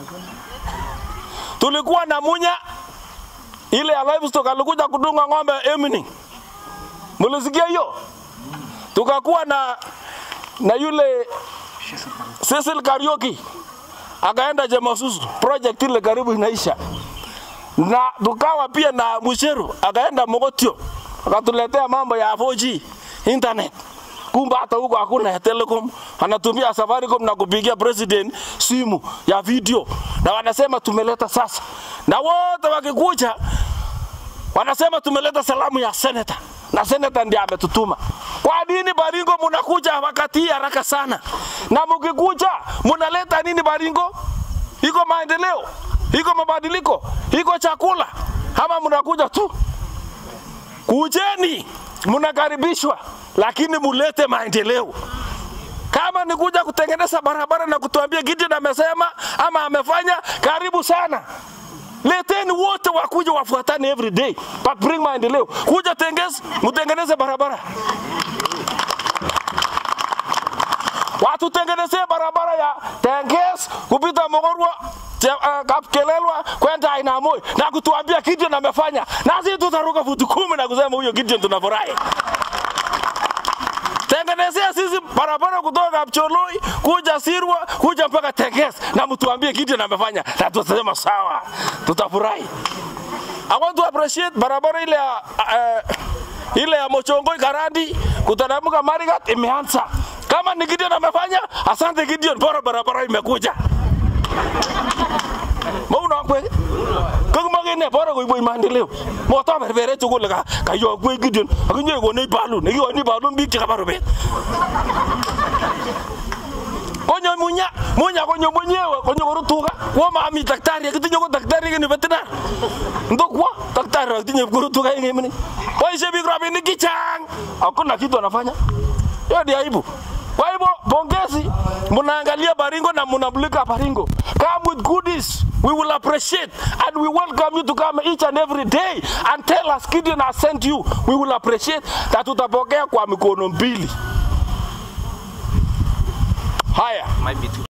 Tulikuwa na Munya ile ya livestock alikuja kudunga ng'ombe Emini. Mulisikia hiyo? Tukakuwa na na yule Cecil Karaoke akaenda Jamasusu, project ile karibu inaisha, na tukawa pia na Musheru akaenda Mogotio akatuletea mambo ya 4G internet. Kumbe hata huko hakuna ya Telecom, anatumia Safaricom na kupigia president simu ya video, na wanasema tumeleta sasa, na wote wakikuja wanasema tumeleta salamu ya senator na senator ndiye ametutuma. Kwa nini Baringo munakuja wakati hii haraka sana? Na mkikuja munaleta nini Baringo? Iko maendeleo, iko mabadiliko, iko chakula, ama munakuja tu? Kujeni, munakaribishwa, lakini mulete maendeleo. Kama ni kuja kutengeneza barabara na kutuambia Gideon amesema ama amefanya, karibu sana. Leteni wote wakuja wafuatane every day, but bring maendeleo. Kuja tengeze, mtengeneze barabara. Watutengenezee barabara ya Tenges kupita Mogorwa Te- uh, Kapkelelwa kwenda Ainamoi na kutuambia Gideon amefanya, na sisi tutaruka futi kumi na kusema huyo Gideon tunafurahi. Tengenezea sisi barabara kutoka Kapcholoi kuja Sirwa kuja mpaka Tenges na mtuambie Gideon amefanya, na tutasema sawa, tutafurahi. I want to appreciate barabara ile ya uh, ile ya Mochongoi Karandi kutanamuka Marigat imeanza. Kama ni Gideon amefanya, asante Gideon, bora barabara imekuja. Mauna kwe. Kung magine bora ko iboy maendeleo. Mo to berbere chukul ka ka yo kwe Gideon. Akinye ko nei balun, iki ko nei balun bik chekaba robet. Konyo munya, munya konyo mwenyewe, konyo koru tuga. Kwa mami daktari, kitinyo ko daktari kini veterinar. Ndo kwa daktari akitinye koru tuga yengi mini. Waishe bik rabinik kichang. Hakuna kitu anafanya. Hiyo ni aibu. Kwa hivyo pongezi, mnaangalia Baringo na mnamulika Baringo. Come with goodies. We will appreciate and we welcome you to come each and every day and tell us Gideon has sent you. We will appreciate na tutapokea kwa mikono mbili. Haya. Might be too